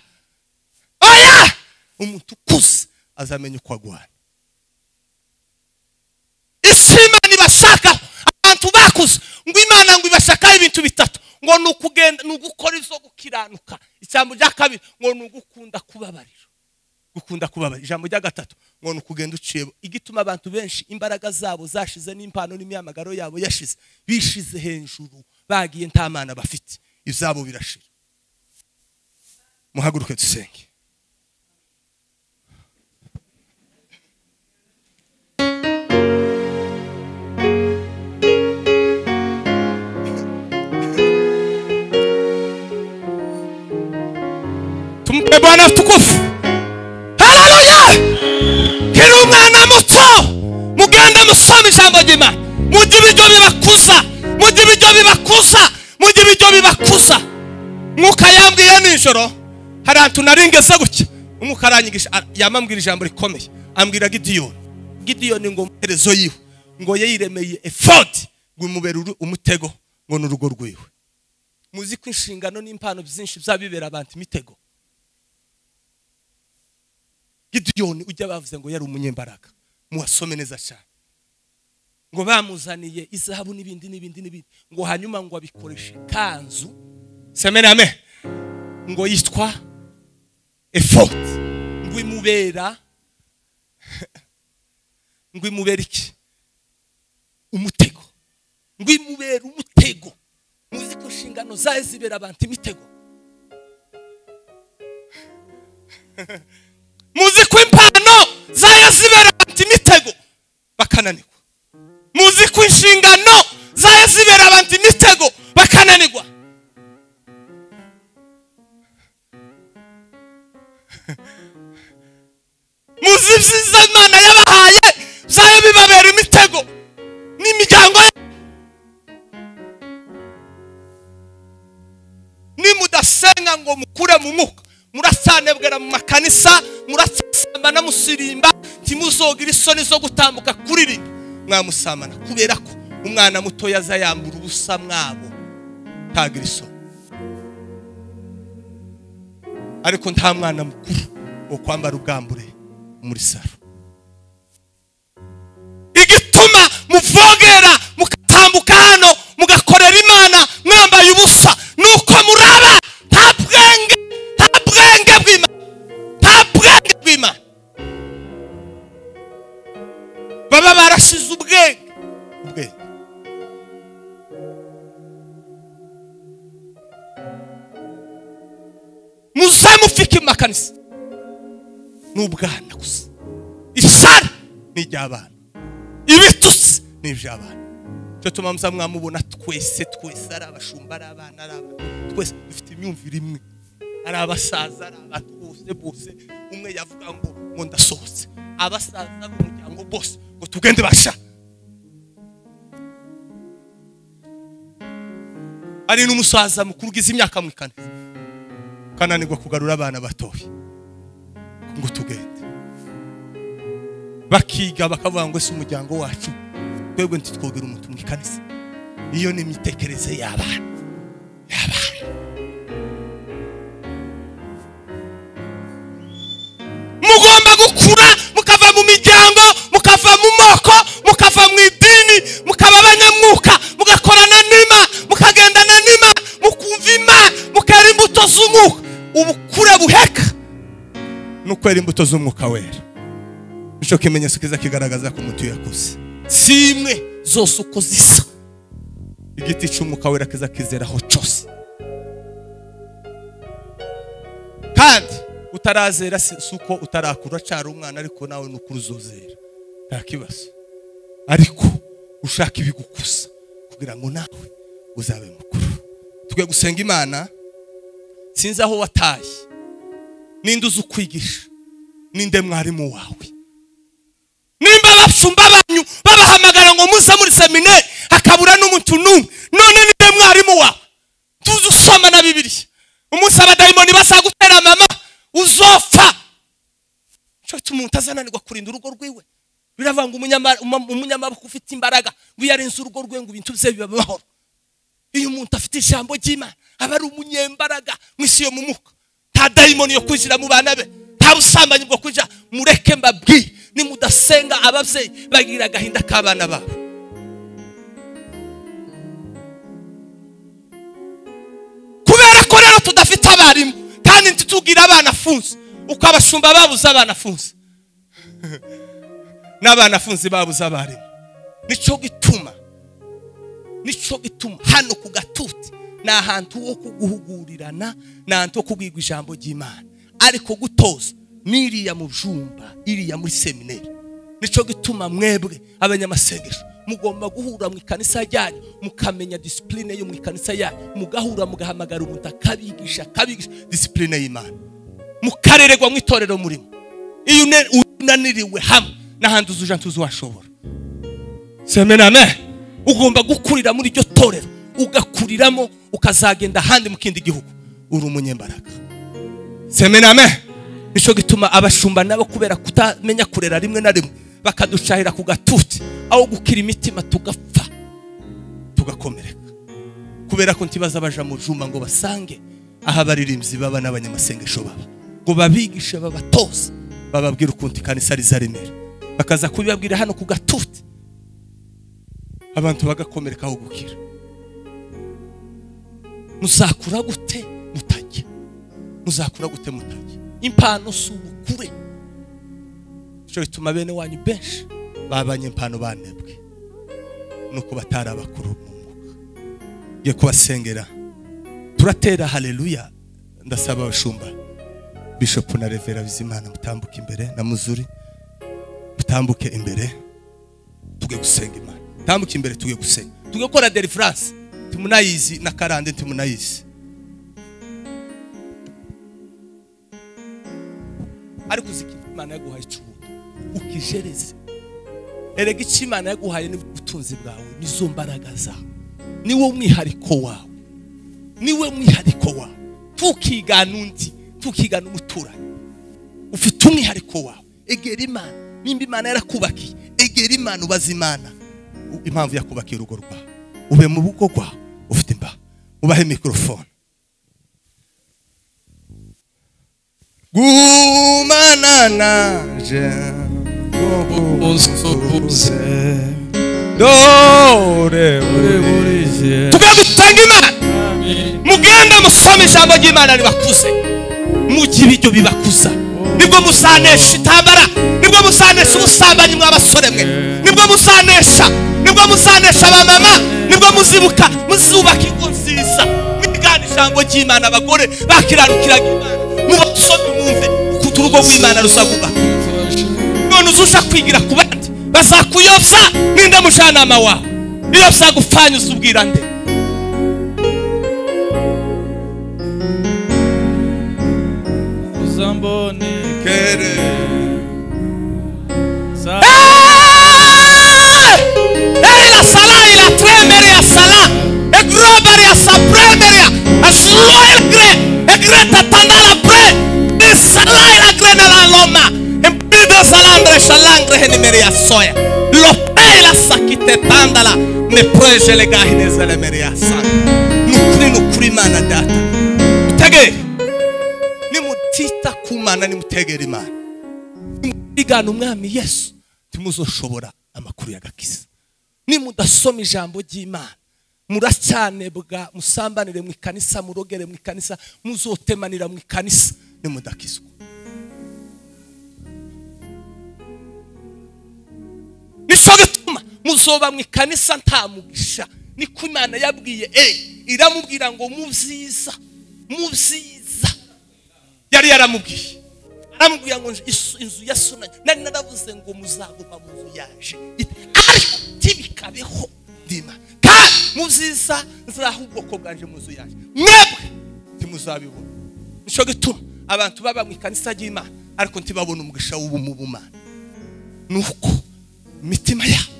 oya umuntu ukuze azamenya uko agwana isi imana ibashakaho abantu bakuze ngo imana ngo ibashakaho ibintu bitatu ngo ni ukugenda ni ugukora izo gukiranuka ijambo rya kabiri ngo ni ugukunda kubabarira gukunda kubabarira ijambo rya gatatu ngo ni ukugenda uciye igituma abantu benshi imbaraga zabo zashize n'impano n'imyamagaro yabo yashize bishize hejuru bagiye nta mana bafite ibyabo birashira muhaguruke dusenge tumpe bwana tukufu haleluya kiri umwana muto mugende musoma ijambo ry'imana mujye ibiryo bibakuza mujye ibiryo bibakuza mujye ibiryo bibakuza mwuka yambwiye nijoro hari ahantu naringeze gutya umwuka aranyigisha yamambwira ijambo rikomeye ambwira gidiyoni gidiyoni ngo muherezo yiwe ngo ye yiremeye efodi ngo imubere umutego ngo ni urugo rwiwe muzi ko inshingano n'impano byinshi bizabibera abantu imitego gidiyoni ujya bavuze ngo yari umunyembaraga muwasome neza cyane ngo bamuzaniye izahabu n'ibindi n'ibindi n'ibindi ngo hanyuma ngo abikoreshe kanzu semename ngo yitwa efodi ngo imubera ngo imubera iki umutego ngo imubera umutego muzi ko inshingano zayo zibera abantu imitego muzi ko impano zayo zibera abantu imitego bakananirwa muzi ko inshingano zayo zibera abantu imitego bakananirwa muzi ibyiza imana yabahaye zayo bibabera imitego n'imiryango nimudasenga ngo mukure mu mwuka murasanebwera mu makanisa murasambana musirimba ntimuzogira isoni zo gutambuka kuririmba mwamusambana kubera ko umwana mutoya aza yambura ubusa mwabo ntagira isoni ariko nta mwana mukuru wo kwambara ubwambure muri saro igituma muvogera mugatambuka hano mugakorera imana mwambaye ubusa ni uko muraba nta bwenge nta bwenge bw'imana nta bwenge bw'imana baba barashize ubwenge ubwenge muze mufike makanisa ni ubwana gusa isara ni iry'abana ibitutsi ni iby'abana cyo tuma muza mwamubona twese twese ari abashumba ari abana ari abantu twese dufite imyumvire imwe ari abasaza ari abantu bose bose umwe yavuga ngo ngo ndasohotse abasaza b'umuryango bose ngo tugende basha hari n'umusaza mukuru ugize imyaka mu ikanisa ukananirwa kugarura abana batoya ngo tugende bakiga bakavuga ngo ese umuryango wacu twebwe ntitwogere umuntu mu ikanisa iyo ni imitekerereze y'abana y'abana gukura mukava mu miryango mukava mu moko mukava mu idini mukaba abanyamwuka mugakorana n'ima mukagendana n'ima mukumva ima mukera imbuto z'umwuka ubukure buheka ni ukwera imbuto z'umwuka wera nicyo kimenyetso kiza kigaragaza ko umuti yakuze si imwe zose uko zisa igiti cy'umwuka wera kiza kizeraho cyose kandi utarazera si uko utarakura acara umwana ariko nawe ni uko uruzozera nta kibazo ariko ushaka ibigukuza kugira ngo nawe uzabe mukuru twe gusenga imana sinzi aho wataye ninde uzi ukwigisha ninde mwarimu wawe nimba abashumba banyu babahamagara ngo muze muri seminari hakabura n'umuntu n'umwe none ninde mwarimu wawe tuzi usoma na bibiriya umunsi abadayimoni basagutera mama uzopfa nicyo gituma umuntu azananirwa kurinda urugo rwiwe biravanga umunyamaboko ufite imbaraga ngo iyo arenze urugo rwe ngo ibintu bye biba amahoro iyo umuntu afite ijambo ry'imana aba ari umunyembaraga mu isi yo mu muka nta dayimoni yo kwinjira mu bana be nta busambanyi bwo kujya mureke mbabwiye nimudasenga ababyeyi bagira agahinda k'abana babo kubera ko rero tudafite abarimu kandi ntitugira abana afunze uko abashumba babuze abana afunze n'abana afunze babuze abarimu nicyo gituma nicyo gituma hano ku gatuti ni ahantu ho kuguhugurirana ni ahantu ho kubwirwa ijambo ry'imana ariko gutoza n'iriya mu byumba iriya muri seminari nicyo gituma mwebwe abanyamasengesho mugomba guhura mu ikanisa yanyu mukamenya disipurine yo mu ikanisa yanyu mugahura mugahamagara umuntu akabigisha akabigisha disipurine y'imana mukarererwa mu itorero murimo iyo unaniriwe hamwe n'ahandi uzuja ntuzi washobora semename ugomba gukurira muri iryo torero ugakuriramo ukazagenda ahandi mu kindi gihugu uri umunyembaraga semename nicyo gituma abashumba nabo kubera kutamenya kurera rimwe na rimwe bakaducahira ku gatuti aho gukira imitima tugapfa tugakomereka kubera ko ntibaza baja mu juma ngo basange aho abaririmbyi baba n'abanyamasengesho baba ngo babigishe babatoze bababwire ukuntu ikanisa riza rimera bakaza kubibabwira hano ku gatuti abantu bagakomereka aho gukira muzakura gute mutajya muzakura gute mutajya impano si ubukure icyo bituma bene wanyu benshi babanye impano banebwe nuko batari abakuru mu mwuka ngiye kubasengera turatera hareruya ndasaba abashumba bishopu na revera bizimana mutambuke imbere na muzuri mutambuke imbere tuge gusenga imana mutambuke imbere tuge gusenga tuge gukora derifaranse timunayizi na karande timunayizi ariko uzi ko imana yaguhaye icubuto ukijereze erega icyo imana yaguhaye ni ubutunzi bwawe nizo mbaraga zawe niwo mwihariko wawe niwe mwihariko wawe ntukigane undi ntukigane umuturanyi ufite umwihariko wawe egera imana nimba imana yarakubakiye egera imana ubaze imana impamvu yakubakiye urugo rwawe ube mu rugo rwawe ufite imbaho ubahe mikorofone gumana naje ubuze dore buriye tujye gusenga imana mugende musome ijambo ry'imana ribakuze mujye ibiryo bibakuza nibwo musanesha intambara nibwo musanesha ubusambanyi mwa basore mwe nibwo musanesha nibwo musanesha abamama nibwo muzibuka muzubaka ingo nziza mwigana ijambo ry'imana abagore bakiranukiraga imana mubasome mwumve ukuntu urugo rw'imana ruzaguma none uzusha kwigira ku bandi bazakuyobya n'inda mujyanama wawe iyo byagupfanye uzubwira nde uzambonekere Eila salaila tremeria sala egroberia sapremeria asloelgre egreta tandala pre salaila grena la loma empido salandre shalangre henimeria soya lopeila sakite tandala ne projele gahinezele meria sa nukuri nukuri mana data utegere nimutita kumana nimutegera imana igana umwami yesu ntimuzoshobora amakuru y'agakiza nimudasoma ijambo ry'imana muracyanebwa musambanire mu ikanisa murogere mu ikanisa muzotemanira mu ikanisa nimudakizwa nicyo gituma muzoba mu ikanisa nta mugisha niko imana yabwiye eyi iramubwira ngo mu byiza mu byiza yari yaramubwiye aramubwira ngo inzu ya sunani nari naravuze ngo muzaguma mu nzu yaje ariko ntibikabeho ndima kandi mu byiza nziraho ubwoko bwanje mu nzu yaje mwebwe ntimuzabibona nicyo gituma abantu baba mu ikanisa ry'imana ariko ntibabone umugisha w'ubumu bumana ni uko imitima yabo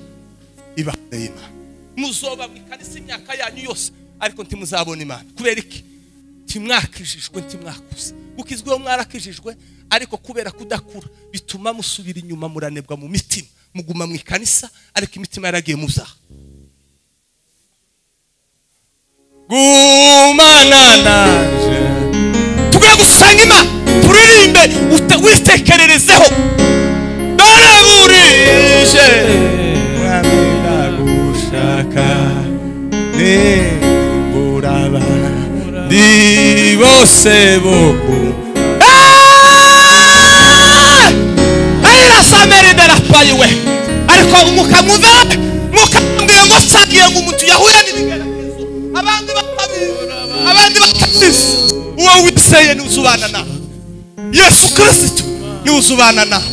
ibakoreye imana muzoba mu ikanisa imyaka yanyu yose ariko ntimuzabona imana kubera iki ntimwakijijwe ntimwakuze kuko izwiho mwarakijijwe ariko kubera kudakura bituma musubira inyuma muranebwa mu mitima muguma mu ikanisa ariko imitima yaragiye muzaha gumana nanje tugwe gusanga imana turirimbe witekererezeho dore mwami ndagushaka nimburaba ndi bose boku irasamera idarapaye we ariko mukamwumva mukambwira ngo nsangiye ngo umuntu yahuye n'ibigeragezo abandi batabibona abandi batabizi uwo wizeye ntiwuzubana nawe yesu kirisitu ntiwuzubana nawe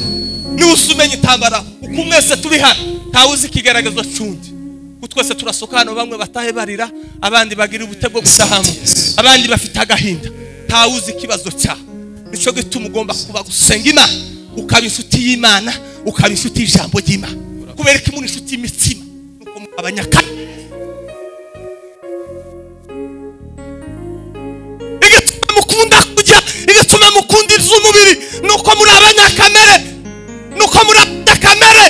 ntiwuze umenya itambara uko mwese turi hano ntawe uzi ikigaragaza cundi twese turasoka hano bamwe batahe barira abandi bagira ubute bwo gusahamo abandi bafite agahinda ntawe uzi ikibazo cya nicyo gituma ugomba kuba gusenga imana ukaba inshuti y'imana ukaba inshuti y'ijambo ry'imana kubera ko imuna inshuti y'imitima nuko abanyakane igatuma mukunda kujya igatuma mukunda iby'umubiri nuko muri abanyakamere nuko muri abanyakamere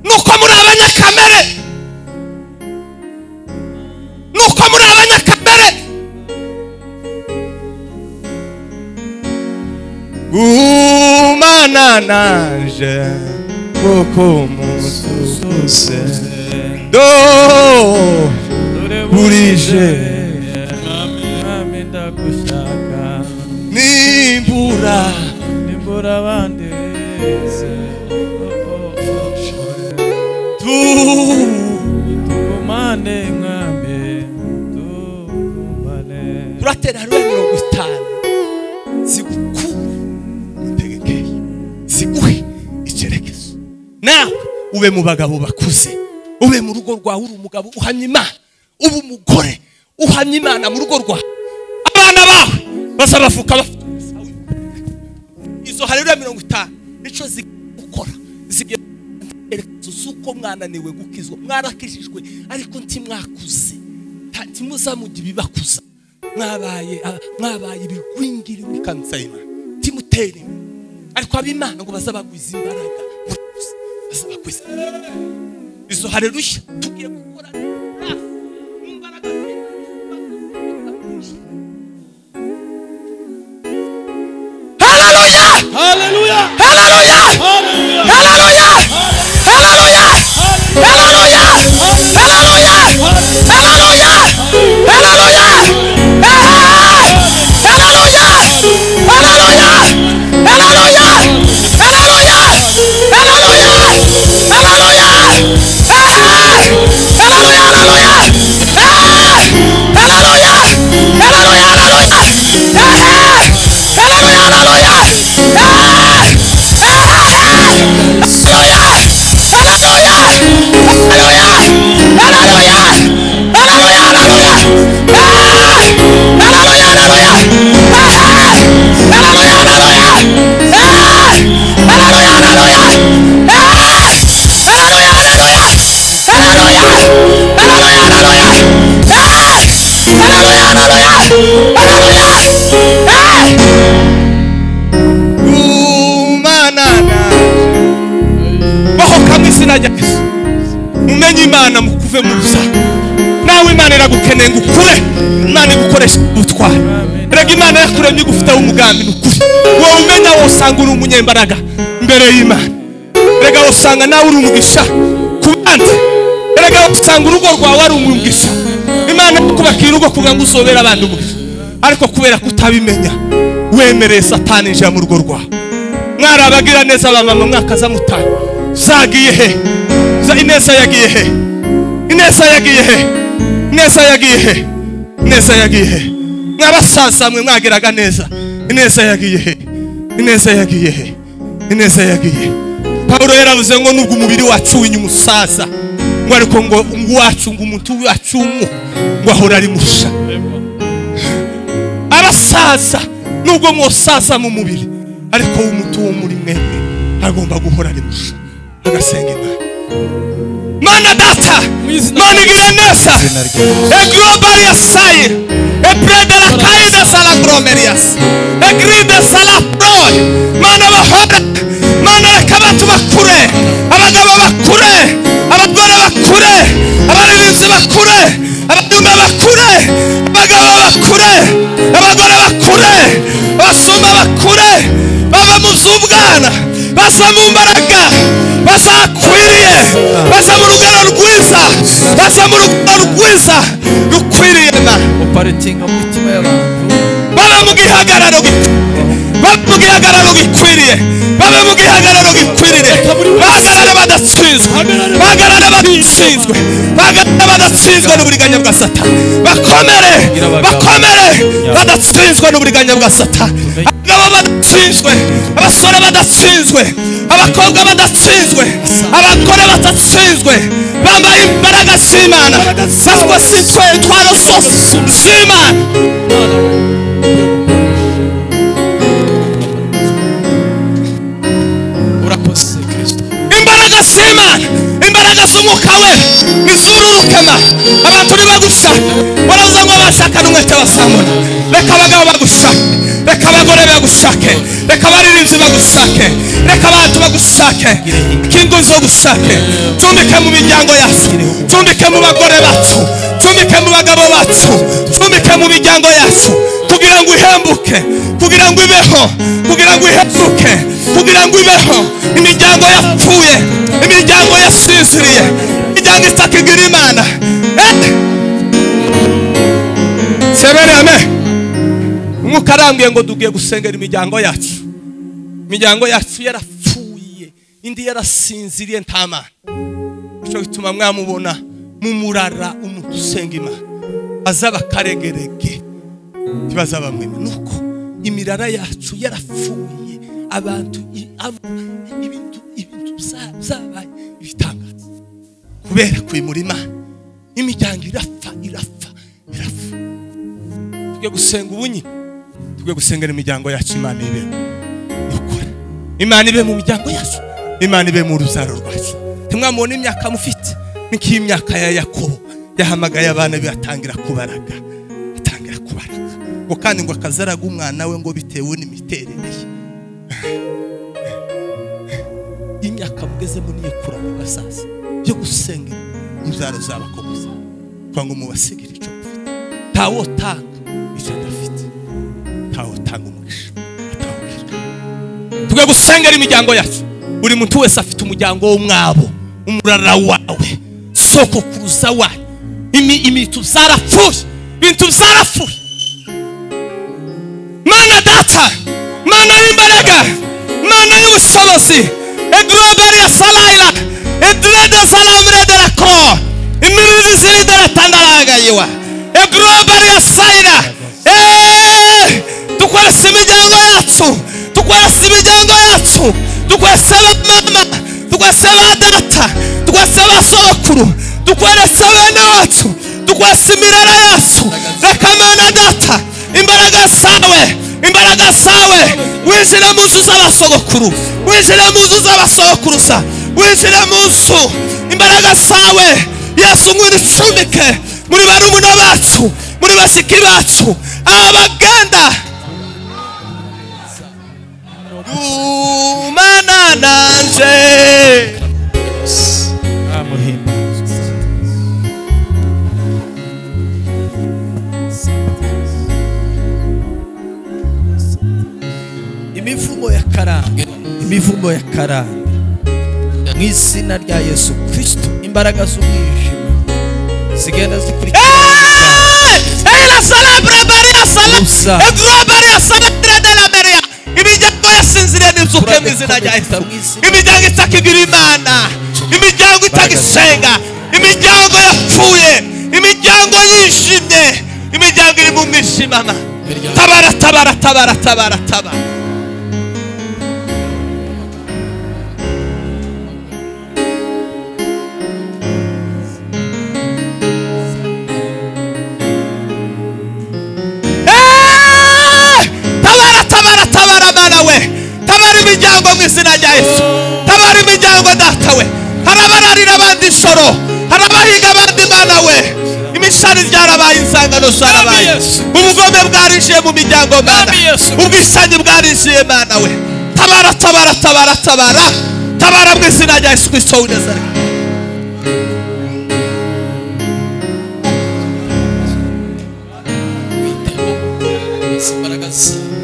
nuko muri abanyakamere nuko muri abanyakamere gumana nanje kuko mususe do burije mwami ndagushaka nimbura nimbura abandi bese tu tugumane mwami tugumane turatera hariya mirongo itanu ziguku mutegekeye ziguhe icyerekezo nawe ube mu bagabo bakuze ube mu rugo rwawe uri umugabo uhamya imana ube umugore uhamya imana mu rugo rwawe abana bawe bazabavuka bafite umusaruro izo hariya mirongo itanu nicyo zigiye gukora zigiye icyerekezo z'uko mwananiwe gukizwa mwarakijijwe ariko ntimwakuze nta- ntimuzamujye ibibakuza mwabaye ah, mwabaye ibigwingiri muri kanisa y'imana ntimutere imbere. ariko ab'imana ngo bazabagwiza imbaraga murakoze, bazabagwiza imbaraga. izo hareruya tugiye gukora neza, mu mbaraga z'Imana. Hallelujah! Hallelujah! Hallelujah! Hallelujah! Hallelujah! Hallelujah! Hallelujah! Hallelujah! Hey! Hallelujah! Hallelujah! Hallelujah! Hallelujah! Hallelujah! Hallelujah! Hey! Hallelujah! Hallelujah! Hey! Hallelujah! Hallelujah! Hallelujah! Hey! Hallelujah! Hallelujah! Hey! Hey! gumana naje baho kamwe izina rya yesu umenye imana mukuve mu rusaku nta nawe imana iragukeneye ngo ukure imana igukoresha ubutwari rega imana yakuremye igufiteho umugambi ni ukuri wowe umenya wosanga uri umunyembaraga imbere y'imana rega wosanga nawe uri umugisha ku bandi rega wosanga urugo rwawe ari umugisha imana ikubakira urugo kugira ngo uzobere abandi umugisha ariko kubera kutabimenya wemereye satani injira mu rugo rwawe mwari abagira neza abamama mwaka za mutari zagiye he za ineza yagiye he ineza yagiye he ineza yagiye he ineza yagiye he mwabasaza mwe mwagiraga neza ineza yagiye he ineza yagiye he ineza yagiye he pawulo yaravuze ngo nubwo umubiri wacu winya umusaza ngo ariko ngo uwacu ngo umuti wacu w'umu ngo ahora ari musha abasaza nubwo mwosaza mu mubiri ariko umuti wo muri mwemwe agomba guhora ari musha agasenga imana mana data mana igira neza a global yasai a bread la caide sala gromerias a gride sala proy mana bahora mana reka abantu bakure abagabo bakure abagore bakure abaririmbyi bakure abaduma bakure abagabo bakure abagore bakure abasuma bakure bava mu z'ubwana basa mu mbaraga basa akwiriye basa mu rugero rwiza basa mu rugero rwiza rukwiriye na uparitinga mu mitima y'abantu baba mu gihagararo gi- baba mu gihagararo gikwiriye baba mu gihagararo gikwiriye bahagarare badatsinzwe bahagarare badatsinzwe bahagarare badatsinzwe n'uburiganya bwa satani bakomere bakomere badatsinzwe n'uburiganya bwa satani abagabo badatsinzwe abasore badatsinzwe abakobwa badatsinzwe abagore badatsinzwe bambaye imbaraga z'imana baswa z'intwaro zose z'imana urakoze kirisito imbaraga z'imana imbaraga z'umwuka we iz'ururukema abantu ntibagusha baravuze ngo bashakana umwete basambona reka abagabo bagushake reka abagore bagushake reka abaririmbyi bagushake reka abantu bagushake reka ingo zogushake cumbike mu miryango yacu cumbike mu bagore bacu cumbike mu bagabo bacu cumbike mu miryango yacu kugira ngo ihembuke kugira ngo ibeho kugira ngo ihembuke kugira ngo ibeho imiryango yapfuye imiryango yasinziriye imiryango itakigira imana Eh! sebereme umwuka arambwiye ngo dugiye gusengera imiryango yacu imiryango yacu yarapfuye indi yarasinziriye nta mana nicyo gituma mwamubona mumurara umuntu usenga imana azaba akaregerege ntibazabamwemera nuko imirara yacu yarapfuye abantu i- abo- ibintu ibintu bya- byabaye ibitangaza kubera kwimura imana imiryango irapfa irapfa irapfa tujye gusenga ubunyi tujye gusengera imiryango yacu imana ibera ukuri imana ibe mu miryango yacu imana ibe mu rubyaro rwacu ntimwamubona imyaka mufite ni nk'imyaka ya yakobo yahamagaye abana be atangira kubaraga atangira kubaraga ngo kandi ngo akazaraga umwana we ngo bitewe n'imiterere ye imyaka mugezemo niyo kuranga sasa yo gusenga inzara z'abakomoza kugira ngo mubasigire icyo mufite ntawotanga icyo adafite ntawotanga umugisha atawukira tugwe gusengera imiryango yacu buri muntu wese afite umuryango w'umwabo umurara wawe soko kuruza wanyu imi imitu zarapfuye ibintu zarapfuye mana data mana y'imbaraga mana y'ubushobozi egloberi ya salayira edrede salamredera ko imiriri ziridere tandaragayiwa egloberi ya sayira eee dukoresa imiryango yacu dukoresa imiryango yacu dukoresa abamama dukoresa ba data dukoresa ba sokuru dukoresa bene wacu dukoresa imirara yacu reka mana data imbaraga zawe imbaraga zawe winjira mu nzu z'abasogokuru winjira mu nzu z'abasokuruza winjira mu nzu imbaraga zawe yesu ngwino ucumbike muri barumuna bacu muri bashiki bacu abaganda gumana nanje amuhimba karambwe imivumo ya karambwe mu izina rya yesu kirisito imbaraga z'umwijima zigenda zikurikirana Ela sala brabari asala. Musa. Brabari asala trade la meria. Imiryango yasinzire nizuke mu izina rya Yesu. Imiryango itakigira imana. Imiryango itagisenga. Imiryango yapfuye. Imiryango yishimye. Imiryango iri mu mwijimana. Tabara tabara tabara tabara tabara. Eh! tabara tabara tabara mana we tabara imiryango mu izina rya yesu tabara imiryango data we hari abararira abandi nsoro hari abahiga abandi mana we imishari ryarabaye insangano zarabaye Mwami Yesu. ubugome bwarinjiye mu miryango mana Mwami Yesu. ubwisanyi bwarinjiye mana we tabara tabara tabara tabara tabara mu izina rya yesu kirisito w'i nazareti imbaraga zawe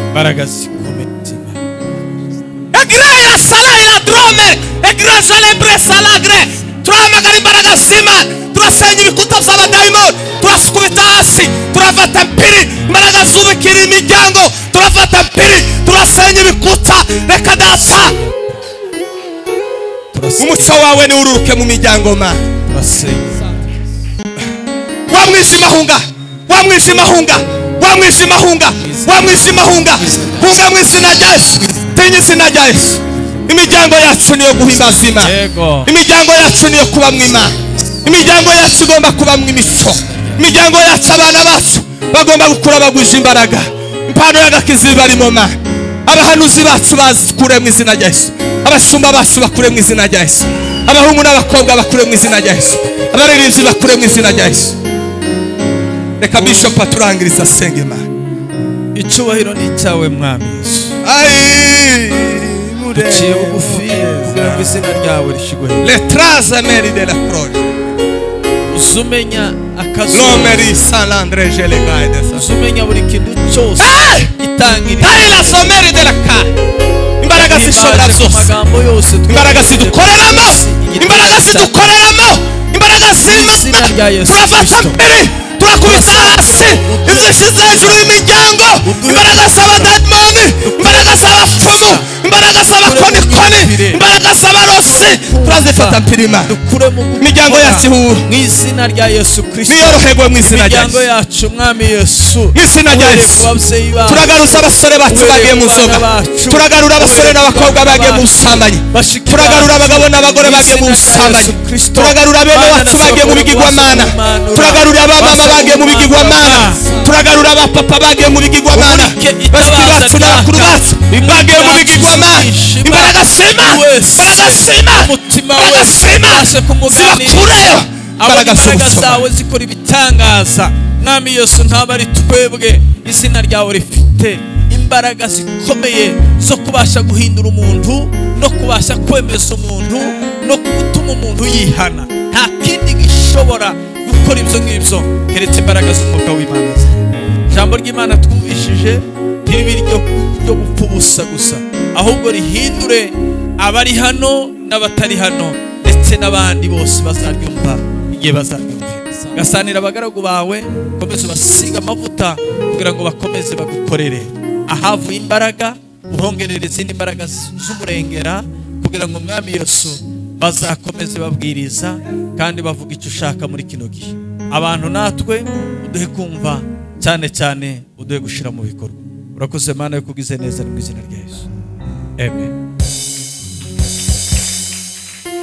imbaraga zikomeye Egre ya sala ila drome. Egre celebre salagre. Turamagara imbaraga z'Imana. Turasenya ibikuta by'abadayimoni. Turasukubita hasi. Turafata mpiri. Imbaraga zubikira imiryango. Turafata mpiri. Turasenya ibikuta. Reka data. Umucyo wawe niwururuke mu miryango mana. turasenga wa mwijima hunga wa mwijima hunga wa mwijima hunga wa mwijima hunga hunga mu izina rya yesu tinya izina rya yesu imiryango yacu niyo guhimbaza imana yego imiryango yacu niyo kuba mu imana imiryango yacu igomba kuba mu imico imiryango yacu abana bacu bagomba gukura bagwije imbaraga impano y'agakiza ibarimo ma abahanuzi bacu bazikure mu izina rya yesu abashumba bacu bakure mu izina rya yesu abahungu n'abakobwa bakure mu izina rya yesu abaririmbyi bakure mu izina rya yesu reka bishop aturangiriza asenge imana icyubahiro ni icyawe mwami yesu Ai, duciye bugufi kugira ngo izina ryawe rishyigwe le trasameri de la croce uzumenya akazuba l'homme di San André Gelegai de San uzumenya buri kintu cyose Hey! itangirira Dai la someri de la cara imbaraga zishobora zose amagambo yose imbaraga zidukoreramo imbaraga zidukoreramo imbaraga Izina rya z'imana Yesu turafata Kristo. mbere turakubita hasi inzu ishize hejuru y'imiryango imbaraga z'abadayimoni imbaraga z'abapfumu imbaraga z'abakonikoni imbaraga z'abarosi turazifata mpirima dukure mu gukura Imiryango yacu ihura. mu izina rya yesu kirisito niyoroherwe mu izina rya imiryango Yesu. yacu mwami yesu Mu izina rya uhereye Yesu. ku babyeyi bacu turagarutsa abasore bacu Uhereye bagiye mu ku bana nzoga bacu. turagarura abasore Uhereye ku n'abakobwa bana bagiye mu bacu. busambanyi Bashiki turagarura bacu. abagabo n'abagore Mu bagiye mu izina rya busambanyi Yesu Kristo. turagarura bene Bana wacu n'abasore bagiye mu bigirwamana b'abanura. turagarura abamama Basore bagiye mu bigirwamana b'abanura. turagarura abapapa bagiye mu bigirwamana Umurike bashiki itabaza bacu n'abakuru ryaka. bacu bagiye mu bigirwamana Ishima. imbaraga z'Imana Wese. imbaraga z'Imana umutima imbaraga wese z'Imana aje kumuganira zibakureyo abona imbaraga imbaraga z'ubusoma zawe zikora ibitangaza mwami yesu ntabwo ari twebwe izina ryawe rifite imbaraga zikomeye zo kubasha guhindura umuntu no kubasha kwemeza umuntu no gutuma umuntu yihana nta kindi gishobora gukora ibyo ngibyo keretse imbaraga z'umwuka w'imana ijambo ry'imana twumvishije ntiribe iryo ryo gupfa ubusa gusa ahubwo rihindure abari hano n'abatari hano ndetse n'abandi bose bazaryumva igihe bazaryumvira gasanira abagaragu bawe ukomeze ubasiga amavuta kugira ngo bakomeze bagukorere ahavuye imbaraga uhongerere izindi mbaraga z'umurengera kugira ngo umwami yesu bazakomeze babwiriza kandi bavuga icyo ushaka muri kino gihe abantu natwe uduhe kumva cyane cyane uduhe gushyira mu bikorwa urakoze mana yo kubwize neza mu izina rya yesu amen